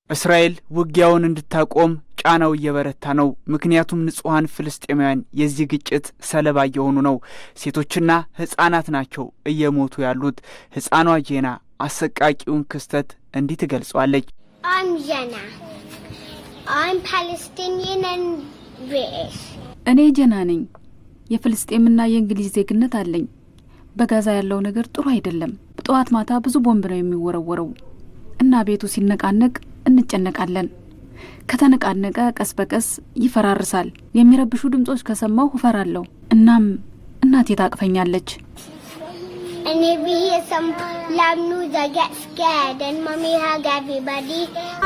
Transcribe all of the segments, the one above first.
እስራኤል ውጊያውን እንድታቆም ጫናው እየበረታ ነው። ምክንያቱም ንጹሐን ፍልስጤማውያን የዚህ ግጭት ሰለባ እየሆኑ ነው። ሴቶችና ሕጻናት ናቸው እየሞቱ ያሉት። ሕፃኗ ጄና አሰቃቂውን ክስተት እንዲህ ትገልጿለች። I'm Jenna. I'm Palestinian and British. እኔ ጀና ነኝ። የፍልስጤምና የእንግሊዝ ዜግነት አለኝ። በጋዛ ያለው ነገር ጥሩ አይደለም። ጠዋት ማታ ብዙ ቦምብ ነው የሚወረወረው እና ቤቱ ሲነቃነቅ እንጨነቃለን። ከተነቃነቀ ቀስ በቀስ ይፈራርሳል። የሚረብሹ ድምጾች ከሰማሁ እፈራለሁ። እናም እናቴ ታቅፈኛለች። And if we hear some loud news, I get scared. And mommy hug everybody.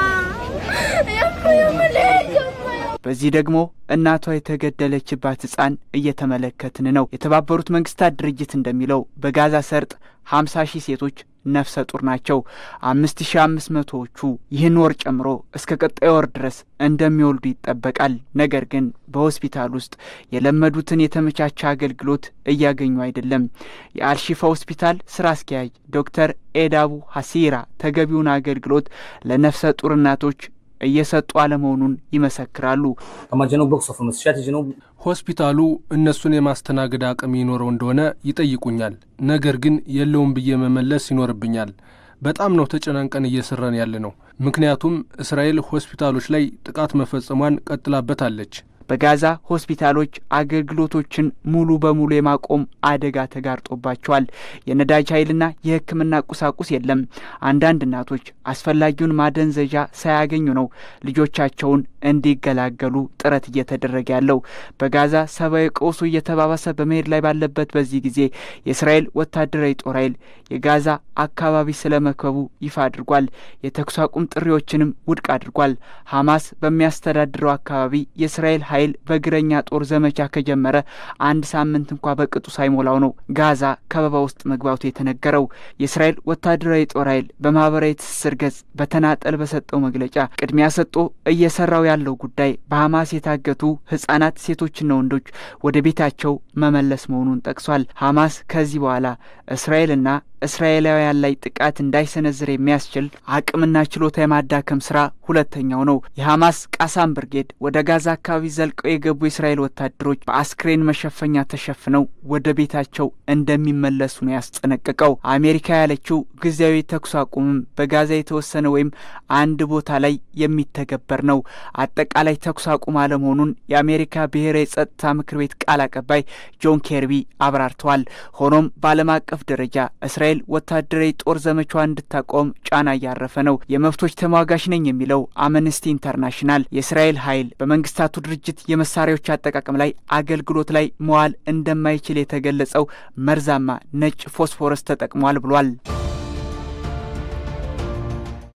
በዚህ ደግሞ እናቷ የተገደለችባት ሕፃን እየተመለከትን ነው። የተባበሩት መንግስታት ድርጅት እንደሚለው በጋዛ ሰርጥ ሀምሳ ሺህ ሴቶች ነፍሰ ጡር ናቸው። አምስት ሺ አምስት መቶዎቹ ይህን ወር ጨምሮ እስከ ቀጣይ ወር ድረስ እንደሚወልዱ ይጠበቃል። ነገር ግን በሆስፒታል ውስጥ የለመዱትን የተመቻቸ አገልግሎት እያገኙ አይደለም። የአልሺፋ ሆስፒታል ስራ አስኪያጅ ዶክተር ኤዳቡ ሀሲራ ተገቢውን አገልግሎት ለነፍሰ ጡር እናቶች እየሰጡ አለመሆኑን ይመሰክራሉ። طبعا جنوب الاقصى في مستشفيات الجنوب ሆስፒታሉ እነሱን የማስተናገድ አቅም ይኖረው እንደሆነ ይጠይቁኛል። ነገር ግን የለውም ብዬ መመለስ ይኖርብኛል። በጣም ነው ተጨናንቀን እየሰራን ያለ ነው። ምክንያቱም እስራኤል ሆስፒታሎች ላይ ጥቃት መፈጸሟን ቀጥላበታለች። በጋዛ ሆስፒታሎች አገልግሎቶችን ሙሉ በሙሉ የማቆም አደጋ ተጋርጦባቸዋል። የነዳጅ ኃይልና የሕክምና ቁሳቁስ የለም። አንዳንድ እናቶች አስፈላጊውን ማደንዘዣ ሳያገኙ ነው ልጆቻቸውን እንዲገላገሉ ጥረት እየተደረገ ያለው። በጋዛ ሰብአዊ ቀውሱ እየተባባሰ በመሄድ ላይ ባለበት በዚህ ጊዜ የእስራኤል ወታደራዊ ጦር ኃይል የጋዛ አካባቢ ስለመክበቡ ይፋ አድርጓል። የተኩስ አቁም ጥሪዎችንም ውድቅ አድርጓል። ሐማስ በሚያስተዳድረው አካባቢ የእስራኤል ኃይል በእግረኛ ጦር ዘመቻ ከጀመረ አንድ ሳምንት እንኳ በቅጡ ሳይሞላው ነው ጋዛ ከበባ ውስጥ መግባቱ የተነገረው። የእስራኤል ወታደራዊ ጦር ኃይል በማህበራዊ ትስስር ገጽ በተናጠል በሰጠው መግለጫ ቅድሚያ ሰጥቶ እየሰራው ያለው ጉዳይ በሐማስ የታገቱ ህጻናት፣ ሴቶችና ወንዶች ወደ ቤታቸው መመለስ መሆኑን ጠቅሷል። ሐማስ ከዚህ በኋላ እስራኤልና እስራኤላውያን ላይ ጥቃት እንዳይሰነዝር የሚያስችል አቅምና ችሎታ የማዳከም ስራ ሁለተኛው ነው። የሐማስ ቃሳም ብርጌድ ወደ ጋዛ አካባቢ ዘልቀው የገቡ የእስራኤል ወታደሮች በአስክሬን መሸፈኛ ተሸፍነው ወደ ቤታቸው እንደሚመለሱ ነው ያስጠነቀቀው። አሜሪካ ያለችው ጊዜያዊ ተኩስ አቁምም በጋዛ የተወሰነ ወይም አንድ ቦታ ላይ የሚተገበር ነው። አጠቃላይ ተኩስ አቁም አለመሆኑን የአሜሪካ ብሔራዊ ጸጥታ ምክር ቤት ቃል አቀባይ ጆን ኬርቢ አብራርተዋል። ሆኖም በዓለም አቀፍ ደረጃ እስራኤል ወታደራዊ ጦር ዘመቻዋ እንድታቆም ጫና እያረፈ ነው። የመብቶች ተሟጋች ነኝ የሚለው አምነስቲ ኢንተርናሽናል የእስራኤል ኃይል በመንግስታቱ ድርጅት የመሳሪያዎች አጠቃቀም ላይ አገልግሎት ላይ መዋል እንደማይችል የተገለጸው መርዛማ ነጭ ፎስፎረስ ተጠቅሟል ብሏል።